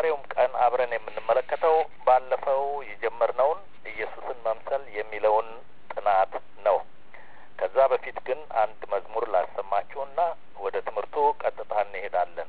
በዛሬውም ቀን አብረን የምንመለከተው ባለፈው የጀመርነውን ኢየሱስን መምሰል የሚለውን ጥናት ነው። ከዛ በፊት ግን አንድ መዝሙር ላሰማችሁና ወደ ትምህርቱ ቀጥታ እንሄዳለን።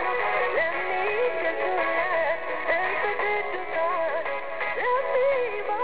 Let me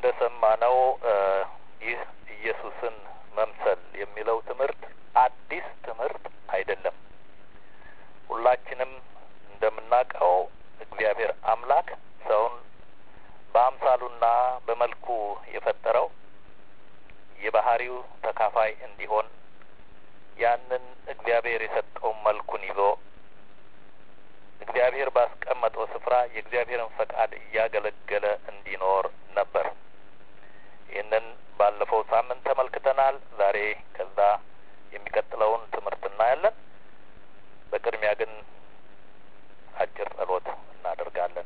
እንደሰማነው ይህ ኢየሱስን መምሰል የሚለው ትምህርት አዲስ ትምህርት አይደለም። ሁላችንም እንደምናውቀው እግዚአብሔር አምላክ ሰውን በአምሳሉና በመልኩ የፈጠረው የባህሪው ተካፋይ እንዲሆን ያንን እግዚአብሔር የሰጠውን መልኩን ይዞ እግዚአብሔር ባስቀመጠው ስፍራ የእግዚአብሔርን ፈቃድ እያገለገለ እንዲኖር ነበር። ይህንን ባለፈው ሳምንት ተመልክተናል። ዛሬ ከዛ የሚቀጥለውን ትምህርት እናያለን። በቅድሚያ ግን አጭር ጸሎት እናደርጋለን።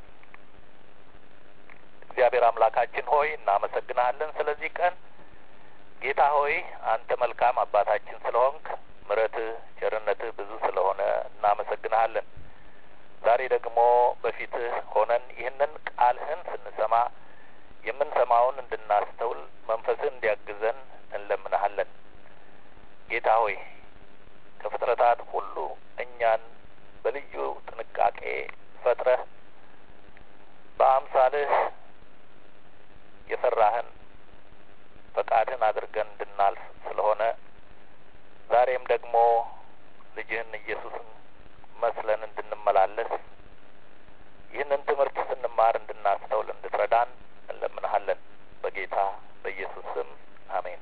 እግዚአብሔር አምላካችን ሆይ እናመሰግናለን ስለዚህ ቀን ጌታ ሆይ አንተ መልካም አባታችን ስለሆንክ ምሕረትህ ቸርነትህ ብዙ ስለሆነ እናመሰግንሃለን። ዛሬ ደግሞ በፊትህ ሆነን ይህንን ቃልህን ስንሰማ የምንሰማውን እንድናስተውል መንፈስህ እንዲያግዘን እንለምንሃለን። ጌታ ሆይ ከፍጥረታት ሁሉ እኛን በልዩ ጥንቃቄ ፈጥረህ በአምሳልህ የሰራህን ፈቃድህን አድርገን እንድናልፍ ስለሆነ ዛሬም ደግሞ ልጅህን ኢየሱስን መስለን እንድንመላለስ ይህንን ትምህርት ስንማር እንድናስተውል እንድትረዳን እንለምንሃለን። በጌታ በኢየሱስ ስም አሜን።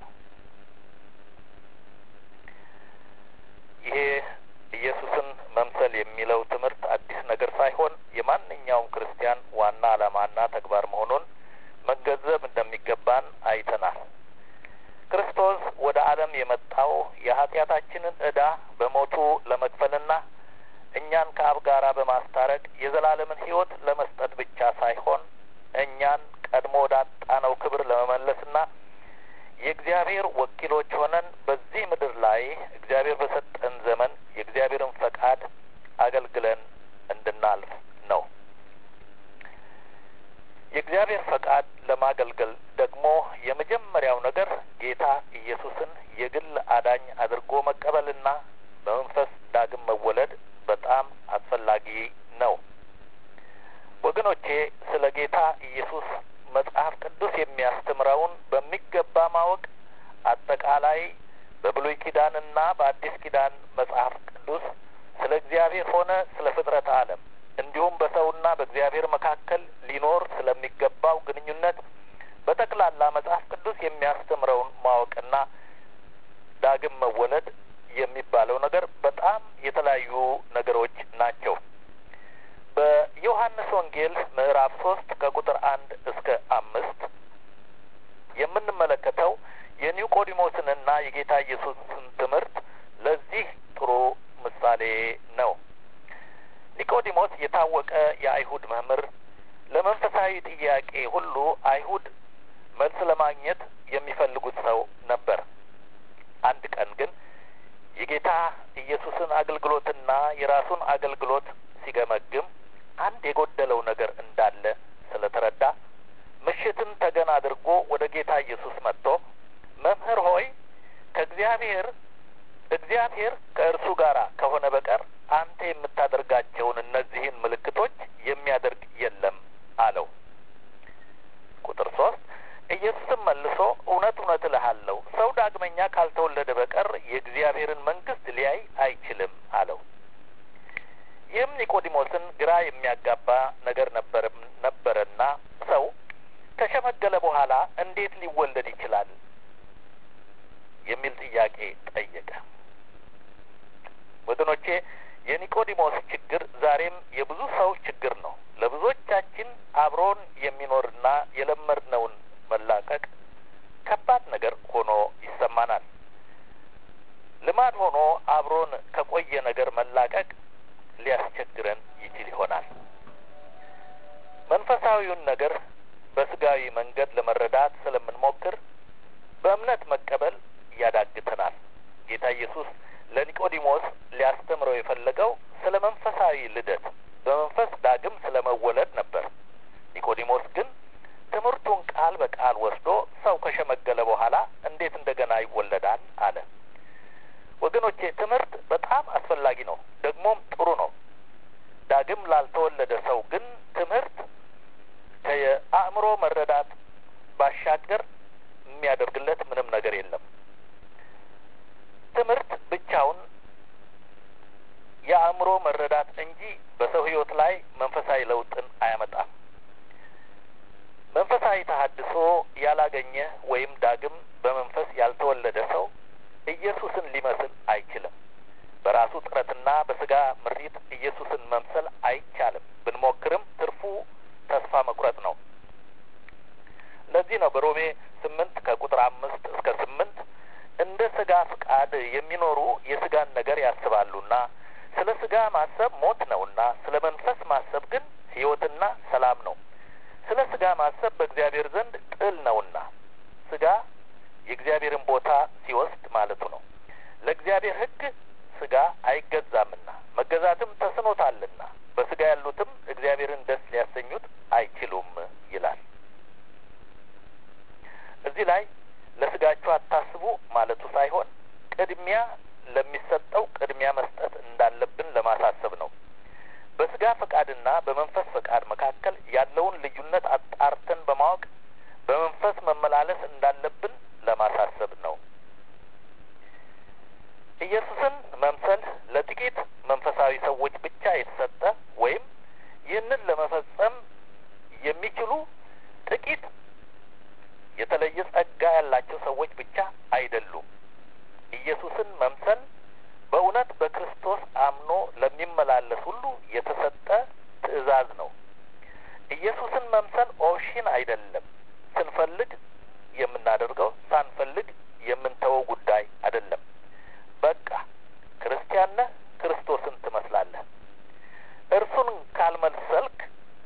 ይሄ ኢየሱስን መምሰል የሚለው ትምህርት አዲስ ነገር ሳይሆን የማንኛውም ክርስቲያን ዋና ዓላማና ተግባር መሆኑን መገንዘብ እንደሚገባን አይተናል። ክርስቶስ ወደ ዓለም የመጣው የኃጢአታችንን ዕዳ በሞቱ ለመክፈልና እኛን ከአብ ጋራ በማስታረቅ የዘላለምን ሕይወት ለመስጠት ብቻ ሳይሆን እኛን ቀድሞ ወዳጣነው ክብር ለመመለስና የእግዚአብሔር ወኪሎች ሆነን በዚህ ምድር ላይ እግዚአብሔር በሰጠን ዘመን የእግዚአብሔርን ፈቃድ አገልግለን እንድናልፍ ነው። የእግዚአብሔር ፈቃድ ለማገልገል ደግሞ የመጀመሪያው ነገር ጌታ ኢየሱስን የግል አዳኝ አድርጎ መቀበልና በመንፈስ ዳግም መወለድ በጣም አስፈላጊ ነው። ወገኖቼ ስለ ጌታ ኢየሱስ መጽሐፍ ቅዱስ የሚያስተምረውን በሚገባ ማወቅ አጠቃላይ በብሉይ ኪዳንና በአዲስ ኪዳን መጽሐፍ ቅዱስ ስለ እግዚአብሔር ሆነ ስለ ፍጥረት ዓለም እንዲሁም በሰውና በእግዚአብሔር መካከል ሊኖር ስለሚገባው ግንኙነት በጠቅላላ መጽሐፍ ቅዱስ የሚያስተምረውን ማወቅና ዳግም መወለድ የሚባለው ነገር በጣም የተለያዩ ነገሮች ናቸው። በዮሐንስ ወንጌል ምዕራፍ ሶስት ከቁጥር አንድ እስከ አምስት የምንመለከተው የኒቆዲሞስንና የጌታ ኢየሱስን ትምህርት ለዚህ ጥሩ ምሳሌ ነው። ኒቆዲሞስ የታወቀ የአይሁድ መምህር፣ ለመንፈሳዊ ጥያቄ ሁሉ አይሁድ መልስ ለማግኘት የሚፈልጉት ሰው ነበር። አንድ ቀን ግን የጌታ ኢየሱስን አገልግሎትና የራሱን አገልግሎት ሲገመግም አንድ የጎደለው ነገር እንዳለ ስለተረዳ ምሽትን ተገን አድርጎ ወደ ጌታ ኢየሱስ መጥቶ መምህር ሆይ ከእግዚአብሔር እግዚአብሔር ከእርሱ ጋር ከሆነ በቀር አንተ የምታደርጋቸውን እነዚህን ምልክቶች የሚያደርግ የለም አለው። ቁጥር ሶስት ኢየሱስም መልሶ እውነት እውነት እልሃለሁ ሰው ዳግመኛ ካልተወለደ በቀር የእግዚአብሔርን መንግሥት ሊያይ አይችልም አለው። ይህም ኒቆዲሞስን ግራ የሚያጋባ ነገር ነበር ነበረና ሰው ከሸመገለ በኋላ እንዴት ሊወለድ ይችላል የሚል ጥያቄ ጠየቀ። ወገኖቼ የኒቆዲሞስ ችግር ዛሬም የብዙ ሰው ችግር ነው። ለብዙዎቻችን አብሮን የሚኖርና የለመድነውን መላቀቅ ከባድ ነገር ሆኖ ይሰማናል። ልማድ ሆኖ አብሮን ከቆየ ነገር መላቀቅ ሊያስቸግረን ይችል ይሆናል። መንፈሳዊውን ነገር በስጋዊ መንገድ ለመረዳት ስለምንሞክር በእምነት መቀበል ያዳግተናል። ጌታ ኢየሱስ ለኒቆዲሞስ ሊያስተምረው የፈለገው ስለ መንፈሳዊ ልደት በመንፈስ ዳግም ስለ መወለድ ነበር። ኒቆዲሞስ ግን ትምህርቱን ቃል በቃል ወስዶ ሰው ከሸመገለ በኋላ እንዴት እንደገና ይወለዳል አለ። ወገኖቼ ትምህርት በጣም አስፈላጊ ነው፣ ደግሞም ጥሩ ነው። ዳግም ላልተወለደ ሰው ግን ትምህርት ከየአእምሮ መረዳት ባሻገር የሚያደርግለት ምንም ነገር የለም። ትምህርት ብቻውን የአእምሮ መረዳት እንጂ በሰው ሕይወት ላይ መንፈሳዊ ለውጥን አያመጣም። መንፈሳዊ ተሀድሶ ያላገኘ ወይም ዳግም በመንፈስ ያልተወለደ ሰው ኢየሱስን ሊመስል አይችልም። በራሱ ጥረትና በስጋ ምሪት ኢየሱስን መምሰል አይቻልም። ብንሞክርም ትርፉ ተስፋ መቁረጥ ነው። ለዚህ ነው በሮሜ ስምንት ከቁጥር አምስት እስከ ስምንት እንደ ስጋ ፍቃድ የሚኖሩ የስጋን ነገር ያስባሉና ስለ ስጋ ማሰብ ሞት ነውና ስለ መንፈስ ማሰብ ግን ሕይወትና ሰላም ነው። ስለ ስጋ ማሰብ በእግዚአብሔር ዘንድ ጥል ነውና ስጋ የእግዚአብሔርን ቦታ ሲወስድ ማለቱ ነው። ለእግዚአብሔር ሕግ ስጋ አይገዛምና መገዛትም ተስኖታልና በስጋ ያሉትም እግዚአብሔርን ደስ ሊያሰኙት አይችሉም ይላል። እዚህ ላይ ለስጋችሁ አታስቡ ማለቱ ሳይሆን ቅድሚያ ለሚሰጠው ቅድሚያ መስጠት እንዳለብን ለማሳሰብ ነው። በስጋ ፈቃድና በመንፈስ ፈቃድ መካከል ያለውን ልዩነት አጣርተን በማወቅ በመንፈስ መመላለስ እንዳለብን ለማሳሰብ ነው። ኢየሱስን መምሰል ለጥቂት መንፈሳዊ ሰዎች ብቻ የተሰጠ ወይም ይህንን ለመፈጸም የሚችሉ ጥቂት የተለየ ጸጋ ያላቸው ሰዎች ብቻ አይደሉም። ኢየሱስን መምሰል በእውነት በክርስቶስ አምኖ ለሚመላለስ ሁሉ የተሰጠ ትእዛዝ ነው። ኢየሱስን መምሰል ኦፕሽን አይደለም። ስንፈልግ የምናደርገው ሳንፈልግ የምንተወው ጉዳይ አይደለም። በቃ ክርስቲያን ነህ፣ ክርስቶስን ትመስላለህ። እርሱን ካልመሰልክ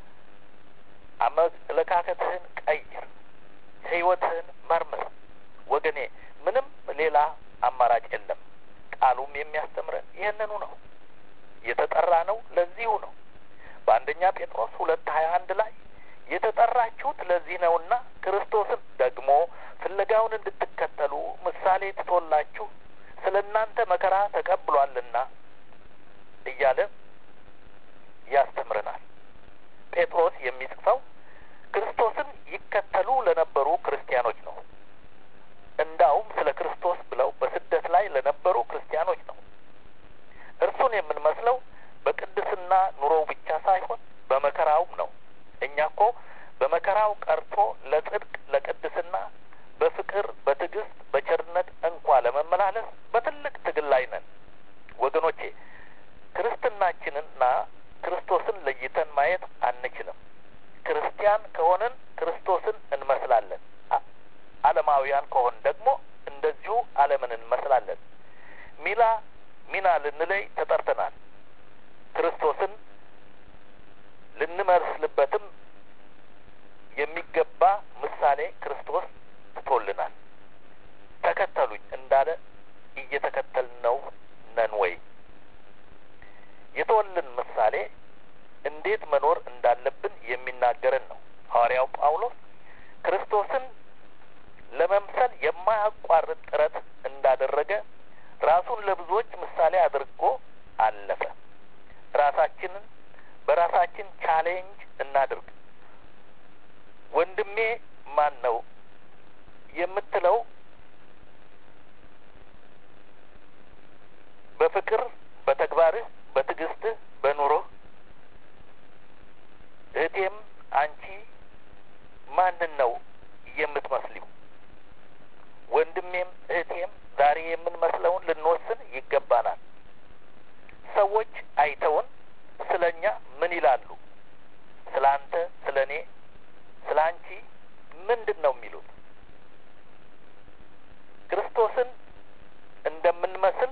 አመለካከትህን ቀይር፣ ሕይወትህን መርምር። ወገኔ ምንም ሌላ አማራጭ የለም። ቃሉም የሚያስተምረን ይህንኑ ነው። የተጠራ ነው ለዚሁ ነው። በአንደኛ ጴጥሮስ ሁለት ሀያ አንድ ላይ የተጠራችሁት ለዚህ ነውና ክርስቶስን ደግሞ ፍለጋውን እንድትከተሉ ምሳሌ ትቶላችሁ ስለ እናንተ መከራ ተቀብሏልና እያለ ያስተምረናል። ጴጥሮስ የሚጽፈው ክርስቶስን ይከተሉ ለነበሩ ክርስቲያኖች ነው። እንዳውም ስለ ክርስቶስ ብለው በስደት ላይ ለነበሩ ክርስቲያኖች ነው። እርሱን የምንመስለው በቅድስና ኑሮው ብቻ ሳይሆን በመከራውም ነው። እኛ እኮ በመከራው ቀርቶ ለጽድቅ፣ ለቅድስና፣ በፍቅር፣ በትዕግስት፣ በቸርነት እንኳ ለመመላለስ በትልቅ ትግል ላይ ነን ወገኖቼ። ክርስትናችንና ክርስቶስን ለይተን ማየት አንችልም። ክርስቲያን ከሆንን ክርስቶስን እንመስላለን። ዓለማውያን ከሆን ደግሞ እንደዚሁ ዓለምን እንመስላለን። ሚላ ሚና ልንለይ ተጠርተናል። ክርስቶስን ልንመስልበትም የሚገባ ምሳሌ ክርስቶስ ትቶልናል። ተከተሉኝ እንዳለ እየተከተልነው ነን ወይ? የተወልን ምሳሌ እንዴት መኖር እንዳለብን የሚናገረን ነው። ሐዋርያው ጳውሎስ ክርስቶስን ለመምሰል የማያቋርጥ ጥረት እንዳደረገ ራሱን ለብዙዎች ምሳሌ አድርጎ አለፈ። ራሳችንን በራሳችን ቻሌንጅ እናድርግ። ወንድሜ ማን ነው የምትለው በፍቅር በተግባርህ፣ በትዕግስትህ፣ በኑሮህ እህቴም አንቺ ማንን ነው የምትመስሊው? ወንድሜም እህቴም ዛሬ የምንመስለውን ልንወስን ይገባናል። ሰዎች አይተውን ስለ እኛ ምን ይላሉ? ስለ አንተ፣ ስለ እኔ፣ ስለ አንቺ ምንድን ነው የሚሉት? ክርስቶስን እንደምንመስል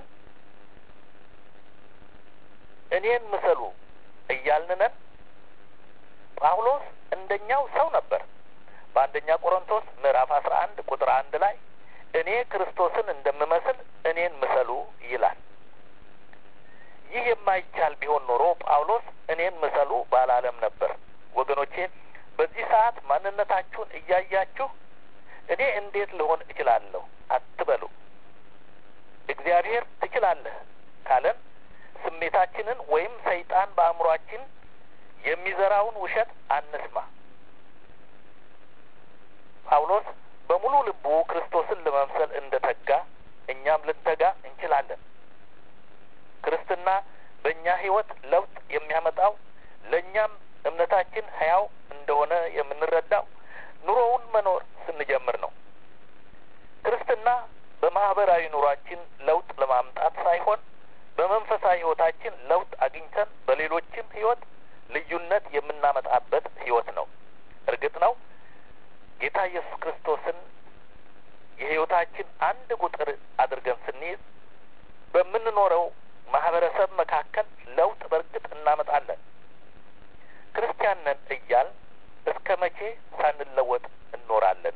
እኔን ምሰሉ እያልንነን ጳውሎስ እንደኛው ሰው ነበር። በአንደኛ ቆሮንቶስ ምዕራፍ አስራ አንድ ቁጥር አንድ ላይ እኔ ክርስቶስን እንደምመስል እኔን ምሰሉ ይላል። ይህ የማይቻል ቢሆን ኖሮ ጳውሎስ እኔን ምሰሉ ባላለም ነበር። ወገኖቼ በዚህ ሰዓት ማንነታችሁን እያያችሁ እኔ እንዴት ልሆን እችላለሁ አትበሉ። እግዚአብሔር ትችላለህ ካለን ስሜታችንን ወይም ሰይጣን በአእምሯችን የሚዘራውን ውሸት አንስማ። ጳውሎስ በሙሉ ልቡ ክርስቶስን ለመምሰል እንደ ተጋ እኛም ልንተጋ እንችላለን። ክርስትና በእኛ ሕይወት ለውጥ የሚያመጣው ለእኛም እምነታችን ሕያው እንደሆነ የምንረዳው ኑሮውን መኖር ስንጀምር ነው። ክርስትና በማህበራዊ ኑሯችን ለውጥ ለማምጣት ሳይሆን በመንፈሳዊ ሕይወታችን ለውጥ አግኝተን በሌሎችም ሕይወት ልዩነት የምናመጣበት ሕይወት ነው። እርግጥ ነው ጌታ ኢየሱስ ክርስቶስን የሕይወታችን አንድ ቁጥር አድርገን ስንይዝ በምንኖረው ማህበረሰብ መካከል ለውጥ በእርግጥ እናመጣለን። ክርስቲያን ነን እያል እስከ መቼ ሳንለወጥ እንኖራለን?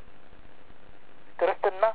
ክርስትና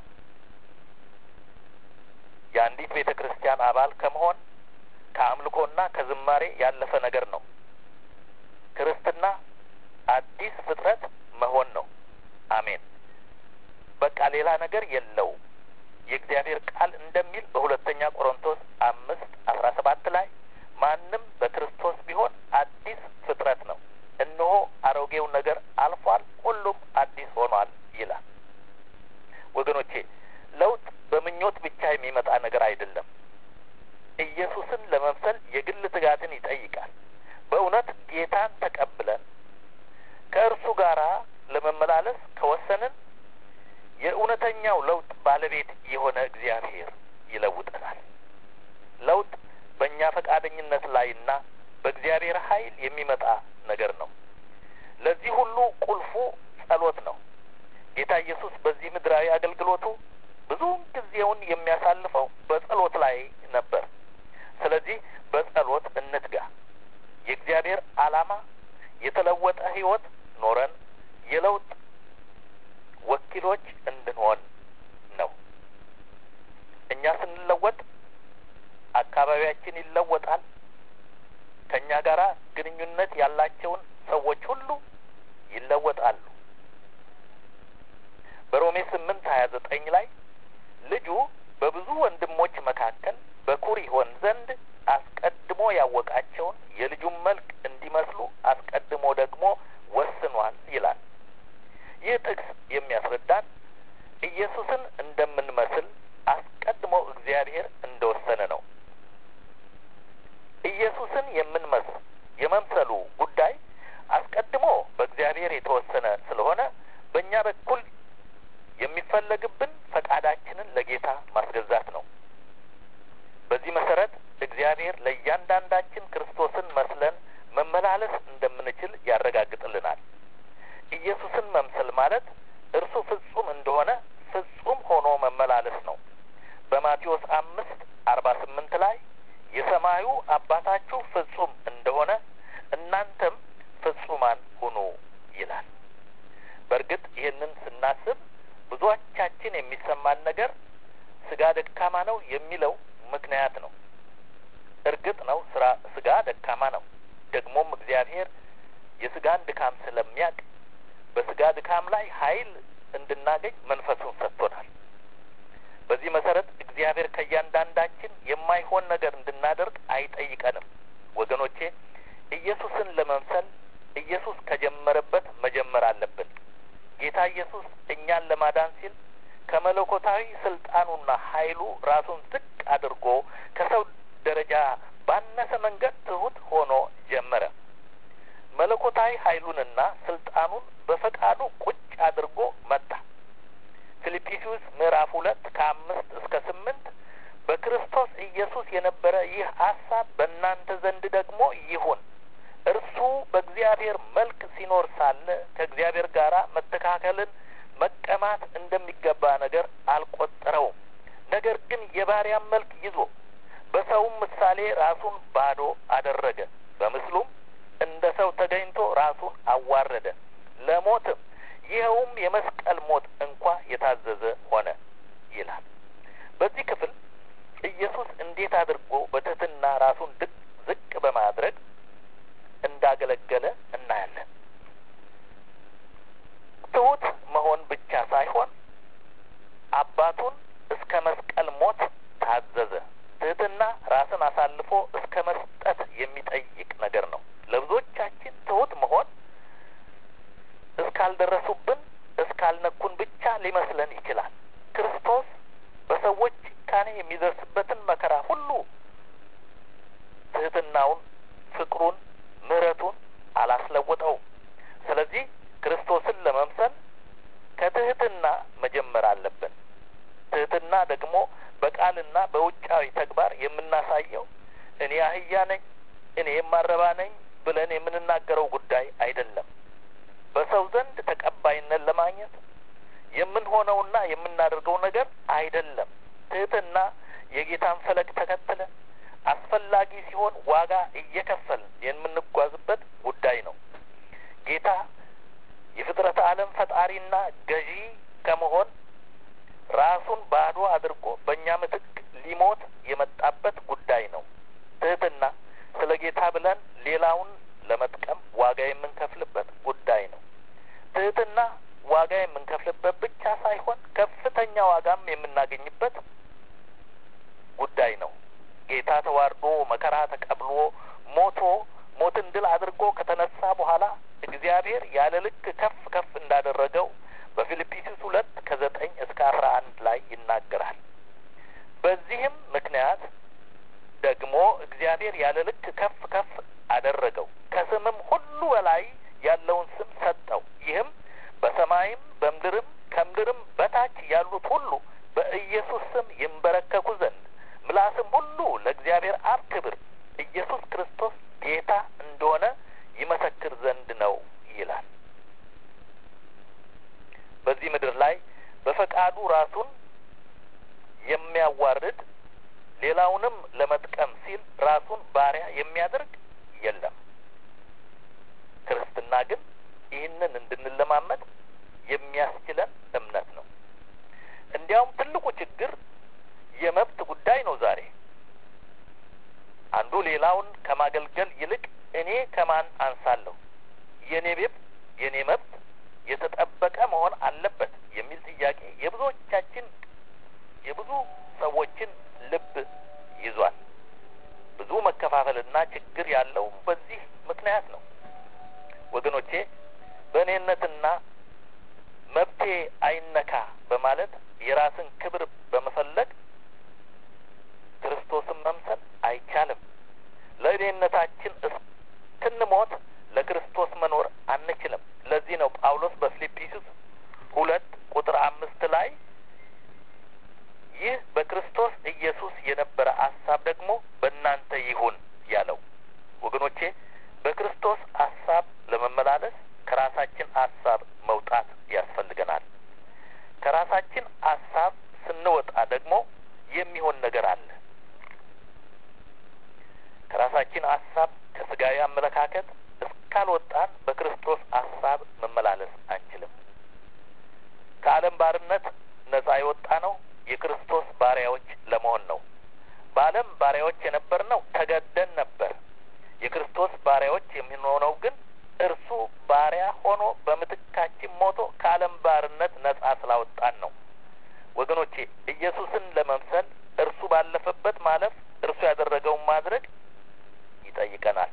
የአንዲት ቤተ ክርስቲያን አባል ከመሆን ከአምልኮና ከዝማሬ ያለፈ ነገር ነው። ክርስትና አዲስ ፍጥረት መሆን ነው። አሜን። በቃ ሌላ ነገር የለው። የእግዚአብሔር ቃል እንደሚል በሁለተኛ ቆሮንቶስ አምስት አስራ ሰባት ላይ ማንም በክርስቶስ ቢሆን አዲስ ፍጥረት ነው፣ እነሆ አሮጌው ነገር አልፏል፣ ሁሉም አዲስ ሆኗል ይላል። ወገኖቼ ለውጥ በምኞት ብቻ የሚመጣ ነገር አይደለም። ኢየሱስን ለመምሰል የግል ትጋትን ይጠይቃል። በእውነት ጌታን ተቀብለን ከእርሱ ጋር ለመመላለስ ከወሰንን የእውነተኛው ለውጥ ባለቤት የሆነ እግዚአብሔር ይለውጠናል። ለውጥ በእኛ ፈቃደኝነት ላይና በእግዚአብሔር ኃይል የሚመጣ ነገር ነው። ለዚህ ሁሉ ቁልፉ ጸሎት ነው። ጌታ ኢየሱስ በዚህ ምድራዊ አገልግሎቱ ብዙውን ጊዜውን የሚያሳልፈው በጸሎት ላይ ነበር። ስለዚህ በጸሎት እንትጋ። የእግዚአብሔር ዓላማ የተለወጠ ሕይወት ኖረን የለውጥ ወኪሎች እንድንሆን ነው። እኛ ስንለወጥ አካባቢያችን ይለወጣል። ከእኛ ጋር ግንኙነት ያላቸውን ሰዎች ሁሉ ይለወጣሉ። በሮሜ ስምንት ሀያ ዘጠኝ ላይ ልጁ በብዙ ወንድሞች መካከል በኩር ይሆን ዘንድ አስቀድሞ ያወቃቸውን የልጁን መልክ እንዲመስሉ አስቀድሞ ደግሞ ወስኗል ይላል። ይህ ጥቅስ የሚያስረዳን ኢየሱስን እንደምንመስል አስቀድሞ እግዚአብሔር እንደወሰነ ነው። ኢየሱስን የምንመስል የመምሰሉ ጉዳይ አስቀድሞ በእግዚአብሔር የተወሰነ ስለሆነ በእኛ በኩል የሚፈለግብን ፈቃዳችንን ለጌታ ማስገዛት ነው። በዚህ መሰረት እግዚአብሔር ለእያንዳንዳችን ክርስቶስን መስለን መመላለስ እንደምንችል ያረጋግጥልናል። ኢየሱስን መምሰል ማለት እርሱ ፍጹም እንደሆነ ፍጹም ሆኖ መመላለስ ነው። በማቴዎስ አምስት አርባ ስምንት ላይ የሰማዩ አባታችሁ ፍጹም እንደሆነ እናንተም ፍጹማን ሁኑ ይላል። በእርግጥ ይህንን ስናስብ ብዙዎቻችን የሚሰማን ነገር ስጋ ደካማ ነው የሚለው ምክንያት ነው። እርግጥ ነው ስራ ስጋ ደካማ ነው። ደግሞም እግዚአብሔር የስጋን ድካም ስለሚያውቅ በስጋ ድካም ላይ ኃይል እንድናገኝ መንፈሱን ሰጥቶናል። በዚህ መሰረት እግዚአብሔር ከእያንዳንዳችን የማይሆን ነገር እንድናደርግ አይጠይቀንም። ወገኖቼ ኢየሱስን ለመምሰል ኢየሱስ ከጀመረበት መጀመር አለብን። ጌታ ኢየሱስ እኛን ለማዳን ሲል ከመለኮታዊ ስልጣኑና ኃይሉ ራሱን ዝቅ አድርጎ ከሰው ደረጃ ባነሰ መንገድ ትሁት ሆኖ ጀመረ። መለኮታዊ ኃይሉንና ስልጣኑን በፈቃዱ ቁጭ አድርጎ መጣ። ፊልጵስዩስ ምዕራፍ ሁለት ከአምስት እስከ ስምንት በክርስቶስ ኢየሱስ የነበረ ይህ ሀሳብ በእናንተ ዘንድ ደግሞ ይሁን። እርሱ በእግዚአብሔር መልክ ሲኖር ሳለ ከእግዚአብሔር ጋር መተካከልን መቀማት እንደሚገባ ነገር አልቆጠረውም። ነገር ግን የባሪያን መልክ ይዞ በሰውም ምሳሌ ራሱን ባዶ አደረገ። በምስሉም እንደ ሰው ተገኝቶ ራሱን አዋረደ፣ ለሞትም ይኸውም የመስቀል ሞት እንኳ የታዘዘ ሆነ ይላል። በዚህ ክፍል ኢየሱስ እንዴት አድርጎ በትህትና ራሱን ድቅ ዝቅ በማድረግ እንዳገለገለ እናያለን። ትሁት መሆን ብቻ ሳይሆን አባቱን እስከ መስቀል ሞት ታዘዘ። ትህትና ራስን አሳልፎ እስከ መስጠት የሚጠይቅ ነገር ነው። ለብዙዎቻችን ትሁት መሆን እስካልደረሱብን እስካልነኩ ሊመስለን ይችላል። ክርስቶስ በሰዎች ጭካኔ የሚደርስበትን መከራ ሁሉ ትህትናውን፣ ፍቅሩን፣ ምሕረቱን አላስለወጠውም። ስለዚህ ክርስቶስን ለመምሰል ከትህትና መጀመር አለብን። ትህትና ደግሞ በቃልና በውጫዊ ተግባር የምናሳየው እኔ አህያ ነኝ፣ እኔ የማረባ ነኝ ብለን የምንናገረው ጉዳይ አይደለም። በሰው ዘንድ ተቀባይነት ለማግኘት የምንሆነውና የምናደርገው ነገር አይደለም። ትህትና የጌታን ፈለግ ተከትለን አስፈላጊ ሲሆን ዋጋ እየከፈልን የምንጓዝበት ጉዳይ ነው። ጌታ የፍጥረተ ዓለም ፈጣሪና ገዢ ከመሆን ራሱን ባዶ አድርጎ በእኛ ምትክ ሊሞት የመጣበት ጉዳይ ነው። ትህትና ስለ ጌታ ብለን ሌላውን ለመጥቀም ዋጋ የምንከፍልበት ጉዳይ ነው። ትህትና ዋጋ የምንከፍልበት ብቻ ሳይሆን ከፍተኛ ዋጋም የምናገኝበት ጉዳይ ነው። ጌታ ተዋርዶ መከራ ተቀብሎ ሞቶ ሞትን ድል አድርጎ ከተነሳ በኋላ እግዚአብሔር ያለ ልክ ከፍ ከፍ እንዳደረገው በፊልጵስዩስ ሁለት ከዘጠኝ እስከ አስራ አንድ ላይ ይናገራል። በዚህም ምክንያት ደግሞ እግዚአብሔር ያለ ልክ ከፍ ከፍ አደረገው፣ ከስምም ሁሉ በላይ ያለውን ስም ሰጠው። ይህም በሰማይም በምድርም ከምድርም በታች ያሉት ሁሉ በኢየሱስ ስም ይንበረከኩ ዘንድ ምላስም ሁሉ ለእግዚአብሔር አብ ክብር ኢየሱስ ክርስቶስ ጌታ እንደሆነ ይመሰክር ዘንድ ነው ይላል። በዚህ ምድር ላይ በፈቃዱ ራሱን የሚያዋርድ ሌላውንም ለመጥቀም ሲል ራሱን ባሪያ የሚያደርግ የለም። ክርስትና ግን ይህንን እንድንለማመድ የሚያስችለን እምነት ነው። እንዲያውም ትልቁ ችግር የመብት ጉዳይ ነው። ዛሬ አንዱ ሌላውን ከማገልገል ይልቅ እኔ ከማን አንሳለሁ፣ የኔ ቤት የኔ መብት የተጠበቀ መሆን አለበት የሚል ጥያቄ የብዙዎቻችን የብዙ ሰዎችን ልብ ይዟል። ብዙ መከፋፈልና ችግር ያለው በዚህ ምክንያት ነው። ወገኖቼ በእኔነትና መብቴ አይነካ በማለት የራስን ክብር በመፈለግ ክርስቶስን መምሰል አይቻልም። ለእኔነታችን እስክንሞት ለክርስቶስ መኖር አንችልም። ለዚህ ነው ጳውሎስ በፊልጵስዩስ ሁለት ቁጥር አምስት ላይ ይህ በክርስቶስ ኢየሱስ የነበረ ሀሳብ ደግሞ በእናንተ ይሁን ያለው። ወገኖቼ በክርስቶስ ሀሳብ ለመመላለስ ከራሳችን ሀሳብ መውጣት ያስፈልገናል። ከራሳችን ሀሳብ ስንወጣ ደግሞ የሚሆን ነገር አለ። ከራሳችን ሀሳብ ከስጋዊ አመለካከት እስካልወጣን በክርስቶስ ሀሳብ መመላለስ አንችልም። ከዓለም ባርነት ነጻ የወጣ ነው የክርስቶስ ባሪያዎች ለመሆን ነው። በዓለም ባሪያዎች የነበርነው ተገደን ነበር። የክርስቶስ ባሪያዎች የምንሆነው ግን እርሱ ባሪያ ሆኖ በምትካችን ሞቶ ከዓለም ባርነት ነጻ ስላወጣን ነው። ወገኖቼ ኢየሱስን ለመምሰል እርሱ ባለፈበት ማለፍ፣ እርሱ ያደረገውን ማድረግ ይጠይቀናል።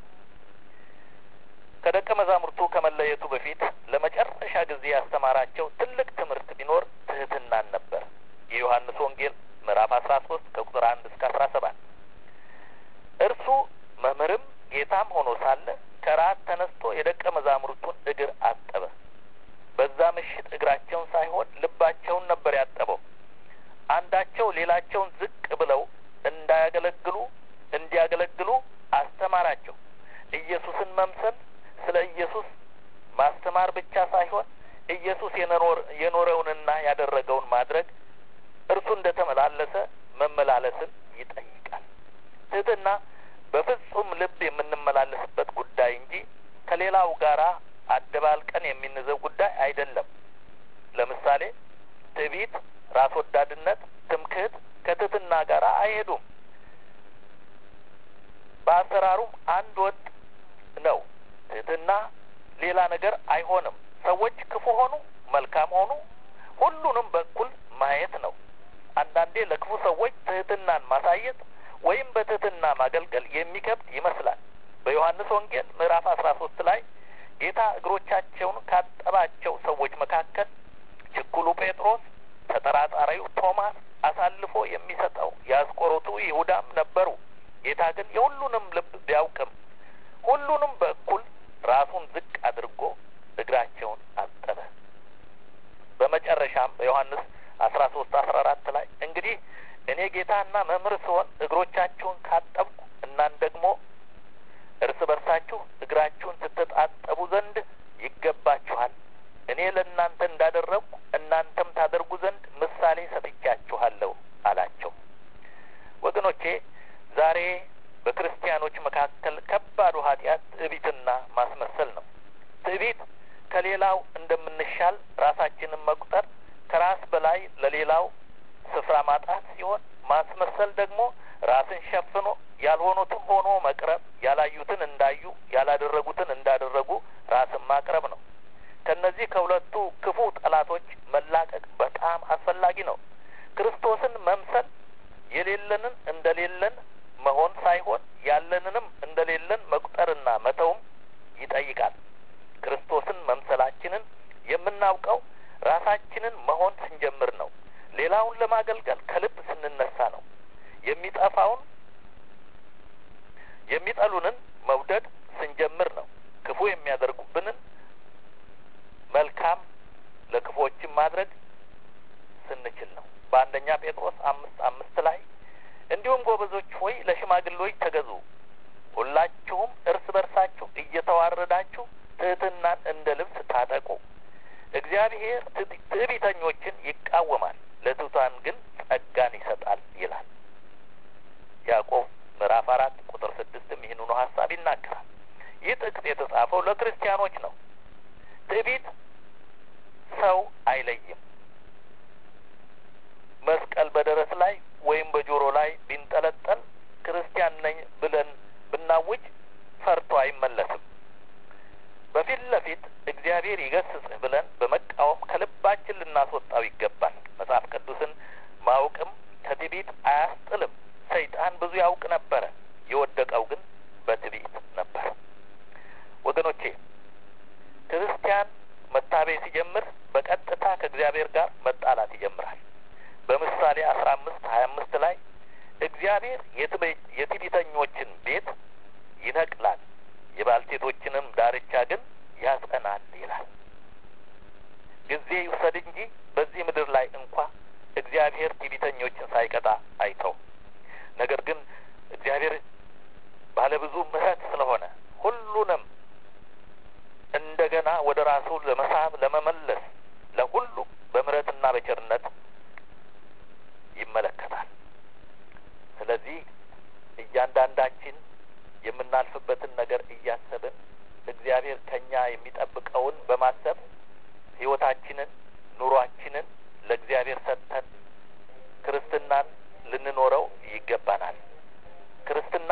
ከደቀ መዛሙርቱ ከመለየቱ በፊት ለመጨረሻ ጊዜ ያስተማራቸው ትልቅ ትምህርት ቢኖር ትህትናን ነበር። የዮሐንስ ወንጌል ምዕራፍ አስራ ሶስት ከቁጥር አንድ እስከ አስራ ሰባት እርሱ መምህርም ጌታም ሆኖ ሳለ ከራት ተነስቶ የደቀ መዛሙርቱን እግር አጠበ። በዛ ምሽት እግራቸውን ሳይሆን ልባቸውን ነበር ያጠበው። አንዳቸው ሌላቸውን ዝቅ ብለው እንዳያገለግሉ እንዲያገለግሉ አስተማራቸው። ኢየሱስን መምሰል ስለ ኢየሱስ ማስተማር ብቻ ሳይሆን ኢየሱስ የኖረውንና ያደረገውን ማድረግ እርሱ እንደ ተመላለሰ መመላለስን ይጠይቃል። ትህትና በፍጹም ልብ የምንመላለስበት ጉዳይ እንጂ ከሌላው ጋራ አደባልቀን የሚንዘው ጉዳይ አይደለም። ለምሳሌ ትዕቢት፣ ራስ ወዳድነት፣ ትምክህት ከትህትና ጋር አይሄዱም። በአሰራሩም አንድ ወጥ ነው። ትህትና ሌላ ነገር አይሆንም። ሰዎች ክፉ ሆኑ መልካም ሆኑ ሁሉንም በኩል ማየት ነው። አንዳንዴ ለክፉ ሰዎች ትህትናን ማሳየት ወይም በትህትና ማገልገል የሚከብድ ይመስላል። በዮሐንስ ወንጌል ምዕራፍ አስራ ሶስት ላይ ጌታ እግሮቻቸውን ካጠባቸው ሰዎች መካከል ችኩሉ ጴጥሮስ፣ ተጠራጣሪው ቶማስ፣ አሳልፎ የሚሰጠው የአስቆሮቱ ይሁዳም ነበሩ። ጌታ ግን የሁሉንም ልብ ቢያውቅም ሁሉንም በእኩል ራሱን ዝቅ አድርጎ እግራቸውን አጠበ። በመጨረሻም በዮሐንስ አስራ ሶስት አስራ አራት ላይ እንግዲህ እኔ ጌታና መምህር ስሆን እግሮቻችሁን ካጠብኩ እናን ደግሞ እርስ በርሳችሁ እግራችሁን ስትጣጠቡ ዘንድ ይገባችኋል። እኔ ለእናንተ እንዳደረግኩ እናንተም ታደርጉ ዘንድ ምሳሌ ሰጥቻችኋለሁ አላቸው። ወገኖቼ ዛሬ በክርስቲያኖች መካከል ከባዱ ኃጢአት ትዕቢትና ማስመሰል ነው። ትዕቢት ከሌላው እንደምንሻል ራሳችንን መቁጠር፣ ከራስ በላይ ለሌላው ስፍራ ማጣት ሲሆን ማስመሰል ደግሞ ራስን ሸፍኖ ያልሆኑትን ሆኖ መቅረብ፣ ያላዩትን እንዳዩ ያላደረጉትን እንዳደረጉ ራስን ማቅረብ ነው። ከነዚህ ከሁለቱ ክፉ ጠላቶች መላቀቅ በጣም አስፈላጊ ነው። ክርስቶስን መምሰል የሌለንን እንደሌለን መሆን ሳይሆን ያለንንም እንደሌለን መቁጠርና መተውም ይጠይቃል። ክርስቶስን መምሰላችንን የምናውቀው ራሳችንን መሆን ስንጀምር ነው። ሌላውን ለማገልገል ከልብ ስንነሳ ነው። የሚጠፋውን የሚጠሉንን መውደድ ስንጀምር ነው። ክፉ የሚያደርጉብንን መልካም ለክፎችን ማድረግ ስንችል ነው። በአንደኛ ጴጥሮስ አምስት አምስት ላይ እንዲሁም ጎበዞች ሆይ ለሽማግሌዎች ተገዙ፣ ሁላችሁም እርስ በርሳችሁ እየተዋረዳችሁ ትህትናን እንደ ልብስ ታጠቁ። እግዚአብሔር ትዕቢተኞችን ይቃወማል፣ ለትሑታን ግን ጸጋን ይሰጣል ይላል። ያዕቆብ ምዕራፍ አራት ቁጥር ስድስትም ይህንኑ ሀሳብ ይናገራል። ይህ ጥቅስ የተጻፈው ለክርስቲያኖች ነው። ትዕቢት ሰው አይለይም። መስቀል በደረት ላይ ወይም በጆሮ ላይ ቢንጠለጠል ክርስቲያን ነኝ ብለን ብናውጅ ፈርቶ አይመለስም። በፊት ለፊት እግዚአብሔር ይገስጽህ ብለን በመቃወም ከልባችን ልናስወጣው ይገባል። መጽሐፍ ቅዱስን ማወቅም ከትዕቢት አያስጥልም። ሰይጣን ብዙ ያውቅ ነበረ፣ የወደቀው ግን በትዕቢት ነበር። ወገኖቼ ክርስቲያን መታበይ ሲጀምር በቀጥታ ከእግዚአብሔር ጋር መጣላት ይጀምራል። በምሳሌ አስራ አምስት ሀያ አምስት ላይ እግዚአብሔር የትዕቢተኞችን ቤት ይነቅላል፣ የባልቴቶችንም ዳርቻ ግን ያጸናል ይላል። ጊዜ ይውሰድ እንጂ በዚህ ምድር ላይ እንኳ እግዚአብሔር ትዕቢተኞችን ሳይቀጣ አይተው። ነገር ግን እግዚአብሔር ባለብዙ ምሕረት ስለሆነ ሁሉንም እንደገና ወደ ራሱ ለመሳብ ለመመለስ ለሁሉ በምሕረትና በቸርነት ይመለከታል። ስለዚህ እያንዳንዳችን የምናልፍበትን ነገር እያሰብን እግዚአብሔር ከኛ የሚጠብቀውን በማሰብ ሕይወታችንን ኑሯችንን ለእግዚአብሔር ሰጥተን ክርስትናን ልንኖረው ይገባናል። ክርስትና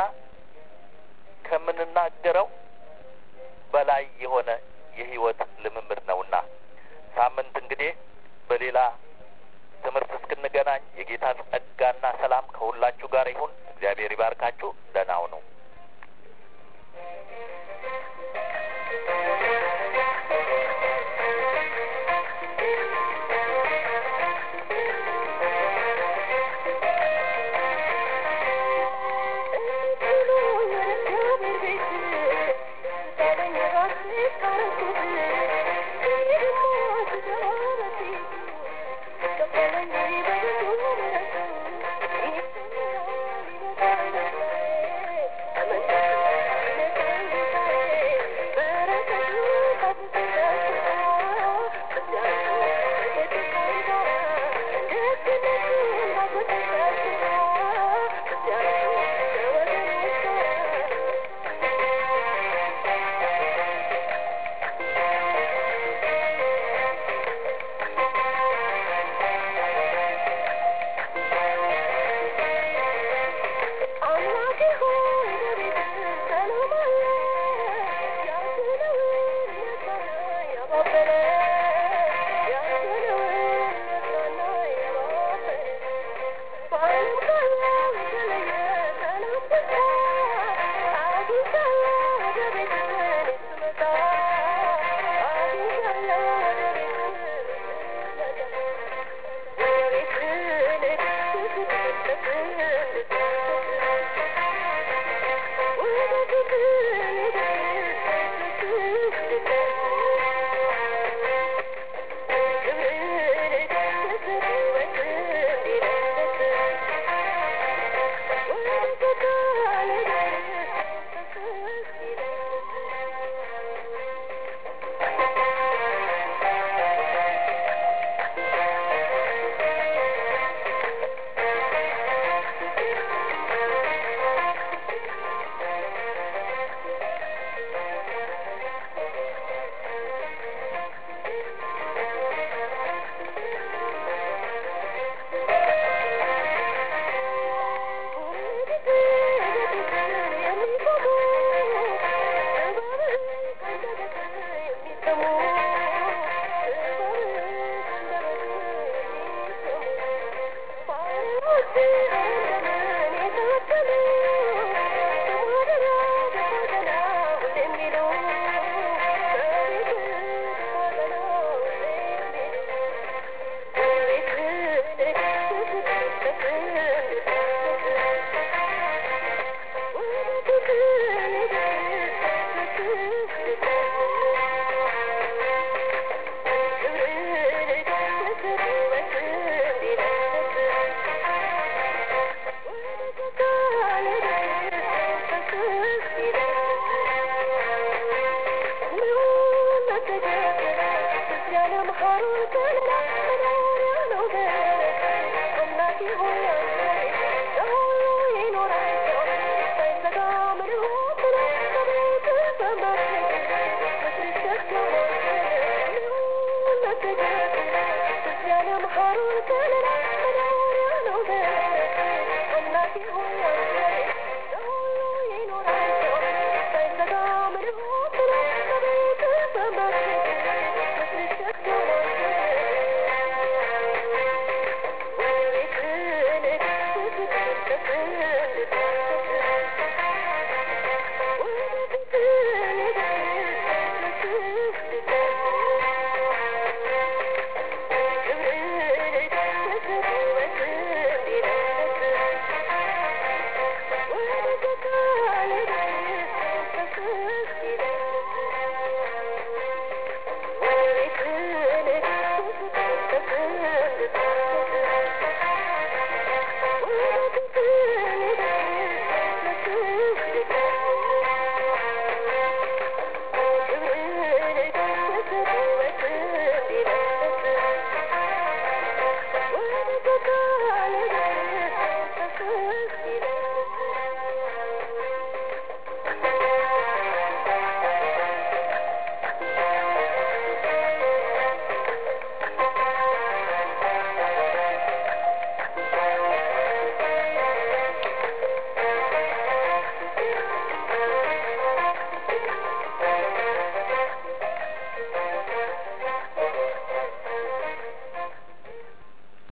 ከምንናገረው በላይ የሆነ የህይወት ልምምድ ነውና ሳምንት እንግዲህ በሌላ ትምህርት እስክንገናኝ የጌታ ጸጋና ሰላም ከሁላችሁ ጋር ይሁን። እግዚአብሔር ይባርካችሁ። ደህና ሁኑ። Thank you. ሀሩር ከለላ